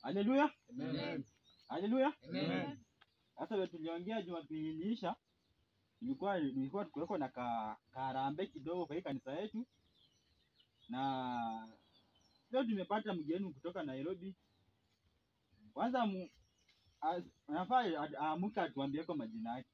Haleluya, Amen. haleluya. Amen. Sasa vile tuliongea Jumapili iliisha, ilikuwa ilikuwa tukuweko na ka, karambe kidogo kwa hii kanisa yetu, na leo tumepata mgeni kutoka Nairobi. Kwanza mu, as- anafaa a- aamuke atuambie kwa majina yake.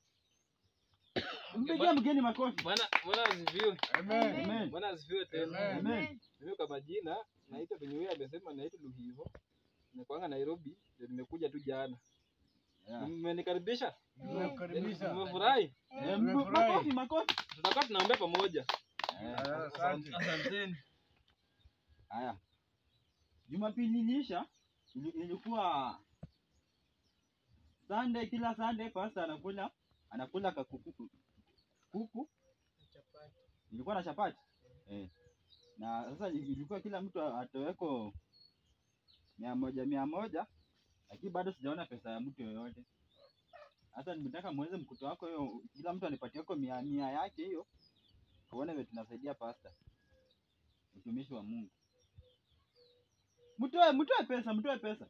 Mpigie mgeni makofi. Bwana Bwana asifiwe. Amen. Amen. Bwana asifiwe tena. Amen. Amen. Mimi kwa majina naitwa venye huyo amesema naitwa Luhivo. Nakuanga Nairobi, ndio nimekuja tu jana. Yeah. Mmenikaribisha? Nimekukaribisha. Mmefurahi? Eh, mbu- Nimefurahi. makofi makofi. Tutakuwa tunaombea pamoja. Eh, Ah, Asante. Asanteni. Haya, Jumapili iliisha, ili- ilikuwa Sunday, kila Sunday pastor anakula anakula kakuku kuku, ilikuwa na chapati eh. Na sasa ili- ilikuwa kila mtu atoweko mia moja mia moja, lakini bado sijaona pesa ya mtu yoyote. Sasa nimetaka muweze mkuto wako hiyo, kila mtu anipatie wako mia mia yake hiyo, tuone vile tunasaidia pastor, mtumishi wa Mungu. Mtoe, mtoe pesa, mtoe pesa.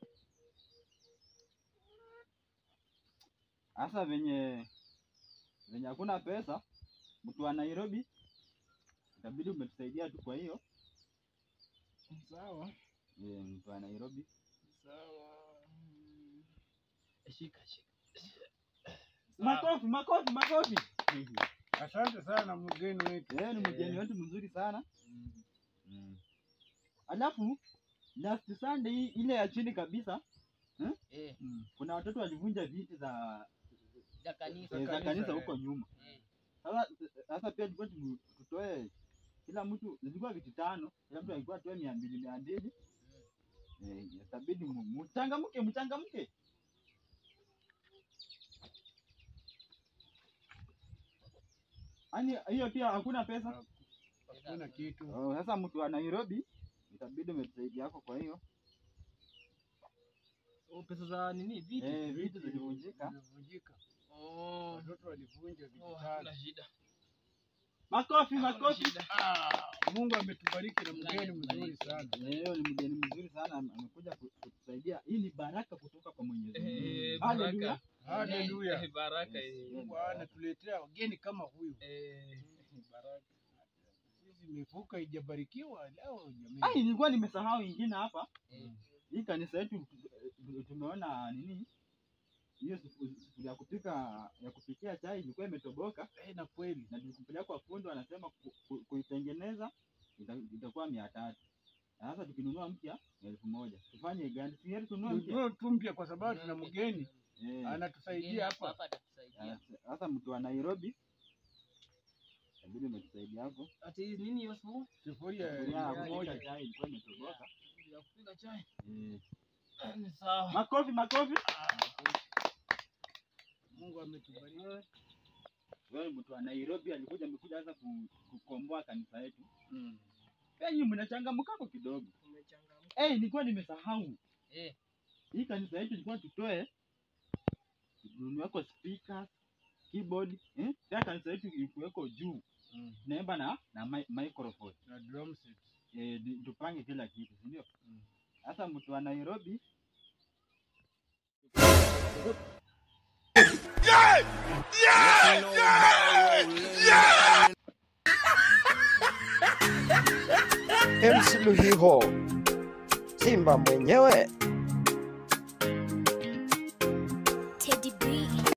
Sasa venye venye hakuna pesa, mtu wa Nairobi itabidi umetusaidia tu. Kwa hiyo Sawa. eh, mtu wa Nairobi Sawa. Shika shika. makofi, makofi, makofi. Asante sana mgeni wetu. Eh, ni mgeni wetu mzuri sana. Mm. Alafu last Sunday hii- ile ya chini kabisa Eh, Mm. kuna watoto walivunja viti za za kanisa. eh, za kanisa, kanisa eh. huko nyuma. Eh, Sasa sasa pia tulikuwa tu- tutoe kila mtu, zilikuwa viti tano, kila mtu alikuwa atoe mia mbili mia mbili. Eh, itabidi mu- mchangamke, mchangamke. Yaani hiyo pia hakuna pesa. Hakuna kitu. Oh, Sasa mtu wa Nairobi itabidi umetusaidia yako, kwa hiyo Oh, pesa za nini? Viti. eh, vitu zilivunjika. Vimevunjika. Oh. Watoto walivunja vitu Oh, tano. hakuna shida. Makofi, Hakuna makofi. shida. Ah, Mungu ametubariki na mgeni mzuri sana. Eh, Hiyo ni mgeni mzuri sana, ame- amekuja ku- kutusaidia. Hii ni baraka kutoka kwa Mwenyezi Mungu. Eh, Haleluya. baraka. Haleluya. Eh, Baraka. Yes. eh. Mungu anatuletea wageni kama huyu. Eh, Baraka. Sisi mifuka ijabarikiwa leo Ai, jamii. nilikuwa nimesahau ingine hapa. eh, Hii kanisa yetu tu- tumeona nini? Hiyo sufu- sufuria ya kupika ya kupikia chai ilikuwa imetoboka Eh, na kweli. na tulikupeleka kwa fundi, wanasema ku- ku- kuitengeneza ita- itakuwa mia tatu. Na Sasa tukinunua mpya ni elfu moja. Tufanye gani? Si heri tununue mpya. Tununue tu mpya kwa sababu tuna mgeni Eh, mgeni anatusaidia hapo hapa. hapa atatusaidia. sasa- Sasa mtu wa Nairobi itabidi umetusaidia hapo. ati nini hiyo sufuria? Sufuria Sufuria ya elfu kupika moja. chai ilikuwa imetoboka. Ya kupika chai. Eh, Eh, Ni sawa. Makofi, makofi. Mungu ametubariki. Wewe mtu wa Nairobi alikuja amekuja sasa ku- kukomboa kanisa yetu. Mm. Pia nyinyi mnachangamkako kidogo. Umechangamka. Eh, nilikuwa nimesahau. Eh, Hii kanisa yetu ilikuwa tutoe tununueko speakers, keyboard, eh? Pia kanisa yetu ilikuweko juu. Mm. Tunaimba na na mi microphone. Na drum set. Eh, di- tupange kila kitu, si ndio? Mm. Sasa mtu wa Nairobi MC Luhiho, Simba mwenyewe. Teddy B.